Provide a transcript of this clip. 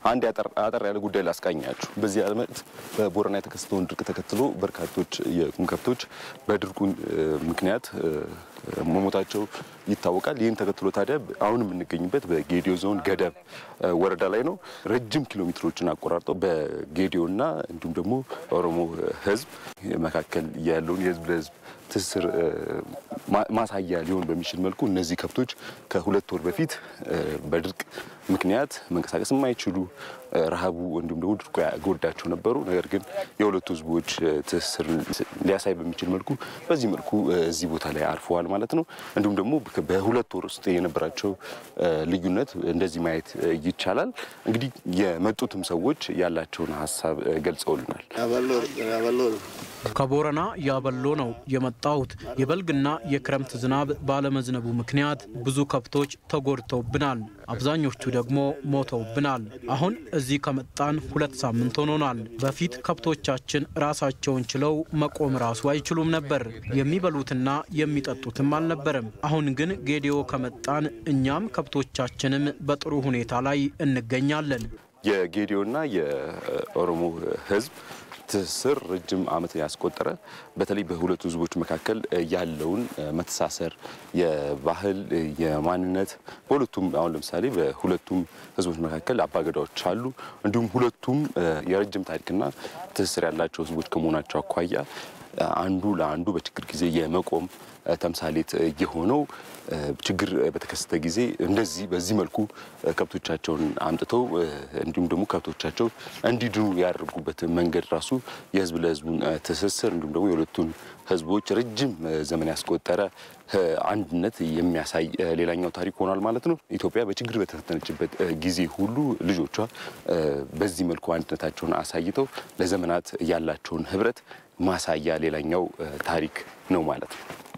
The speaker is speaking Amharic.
አንድ አጠር ያለ ጉዳይ ላስቃኛችሁ። በዚህ ዓመት በቦረና የተከሰተውን ድርቅ ተከትሎ በርካቶች የቁም ከብቶች በድርቁ ምክንያት መሞታቸው ይታወቃል። ይህን ተከትሎ ታዲያ አሁን የምንገኝበት በጌዲዮ ዞን ገደብ ወረዳ ላይ ነው። ረጅም ኪሎ ሜትሮችን አቆራርጠው በጌዲዮና እንዲሁም ደግሞ ኦሮሞ ሕዝብ መካከል ያለውን የህዝብ ለህዝብ ትስስር ማሳያ ሊሆን በሚችል መልኩ እነዚህ ከብቶች ከሁለት ወር በፊት በድርቅ ምክንያት መንቀሳቀስ የማይችሉ ረሃቡ እንዲሁም ደግሞ ድርቁ ያጎዳቸው ነበሩ። ነገር ግን የሁለቱ ህዝቦች ትስስር ሊያሳይ በሚችል መልኩ በዚህ መልኩ እዚህ ቦታ ላይ አርፈዋል ማለት ነው። እንዲሁም ደግሞ በሁለት ወር ውስጥ የነበራቸው ልዩነት እንደዚህ ማየት ይቻላል። እንግዲህ የመጡትም ሰዎች ያላቸውን ሀሳብ ገልጸውልናል። ከቦረና ያበሎ ነው የመጣሁት። የበልግና የክረምት ዝናብ ባለመዝነቡ ምክንያት ብዙ ከብቶች ተጎድተውብናል። አብዛኞቹ ደግሞ ሞተውብናል። አሁን እዚህ ከመጣን ሁለት ሳምንት ሆኖናል። በፊት ከብቶቻችን ራሳቸውን ችለው መቆም ራሱ አይችሉም ነበር። የሚበሉትና የሚጠጡትም አልነበረም። አሁን ግን ጌዲዮ ከመጣን እኛም ከብቶቻችንም በጥሩ ሁኔታ ላይ እንገኛለን። የጌዲዮና የኦሮሞ ህዝብ ትስስር ረጅም ዓመት ያስቆጠረ በተለይ በሁለቱ ህዝቦች መካከል ያለውን መተሳሰር የባህል የማንነት በሁለቱም አሁን ለምሳሌ በሁለቱም ህዝቦች መካከል አባገዳዎች አሉ። እንዲሁም ሁለቱም የረጅም ታሪክና ትስስር ያላቸው ህዝቦች ከመሆናቸው አኳያ አንዱ ለአንዱ በችግር ጊዜ የመቆም ተምሳሌት የሆነው ችግር በተከሰተ ጊዜ እንደዚህ በዚህ መልኩ ከብቶቻቸውን አምጥተው እንዲሁም ደግሞ ከብቶቻቸው እንዲድኑ ያደርጉበት መንገድ ራሱ የህዝብ ለህዝቡን ትስስር እንዲሁም ደግሞ የሁለቱን ህዝቦች ረጅም ዘመን ያስቆጠረ አንድነት የሚያሳይ ሌላኛው ታሪክ ሆኗል ማለት ነው። ኢትዮጵያ በችግር በተፈተነችበት ጊዜ ሁሉ ልጆቿ በዚህ መልኩ አንድነታቸውን አሳይተው ለዘመናት ያላቸውን ህብረት ማሳያ ሌላኛው ታሪክ ነው ማለት ነው።